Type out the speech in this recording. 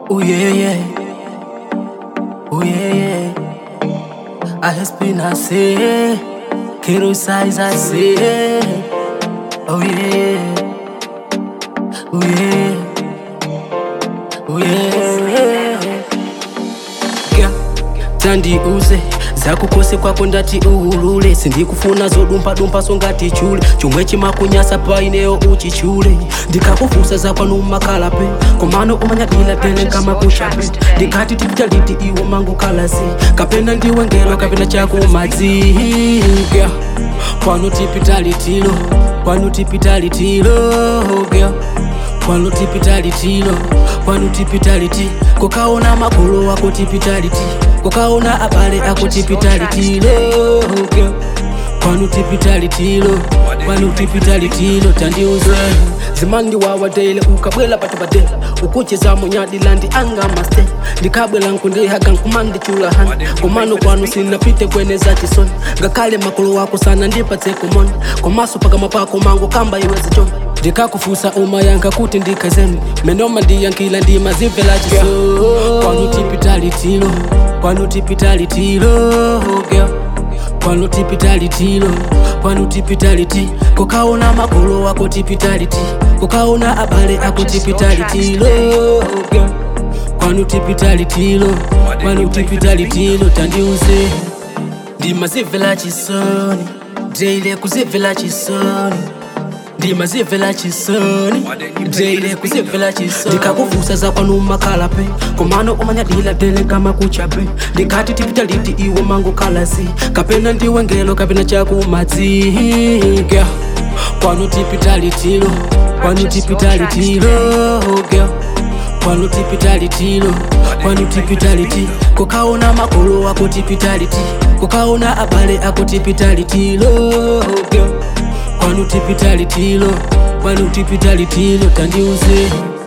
Oh yeah, yeah. Oh yeah, yeah. I has been I say, Kero size I say. Oh yeah. Oh yeah. Oh yeah. Yeah. Tandi uze zakukose kwako ndati uhulule sindikufuna zodumpha-dumpha songati chule chomwe chimakunyasa paineyo uchichule ndikakufusa zakwanumakalape komano umanyadila tele kama kushape ndikati tipitaliti iwo mangu kalasi kapena ndiwe ngelo kapena chakumadzi yeah. kwanu tipitalitilo kwanu tipitalitilo yeah. kwanu tipitalitilo kwanu tipitaliti kukaona makolo wako tipitaliti kukaona abale ako tipitalitilo okay. kwanu tipitalitilo kwanu tipitalitilo tandiuze zimandi wawadele ukabwela patipatela ukucheza munyadilandi anga maste ndikabwela nkundihaga nkumandichulahani komano kwanu sinapite kweneza chisoni ngakhale makolo wako sana ndipatse kumona komaso pakamwa pako mango kamba iwezi chona ndikakufusa umayanka kuti ndikazembe menoma ndiyankila ndimazimvela chiso kwanu tipitalitilo kwanu tipitalitilo girl. kwanu tipitalitilo kwanu tipitaliti kukaona makolo wako tipitaliti kukaona abale ako tipitalitilo girl. kwanu tipitalitilo kwanu tipitalitilo tandiuze ndimazimvela chisoni deile kuzimvela chisoni ndimazimvela chisoni deile kuzimvela chisoni ndikakufusa zakwanumakalape komano umanyadila tele kama kuchape ndikati tipitaliti iwo mango kalasi kapena ndiwe ngelo kapena chakumadzi yeah. kwanu tipitalitilo kwanu tipitalitilo yeah. kwanu tipitalitilo kwanu tipitaliti kukaona makolo wako tipitaliti kukaona abale ako tipitalitilo yeah. kwanu tipitalitilo kwanu tipitalitilo tandiuze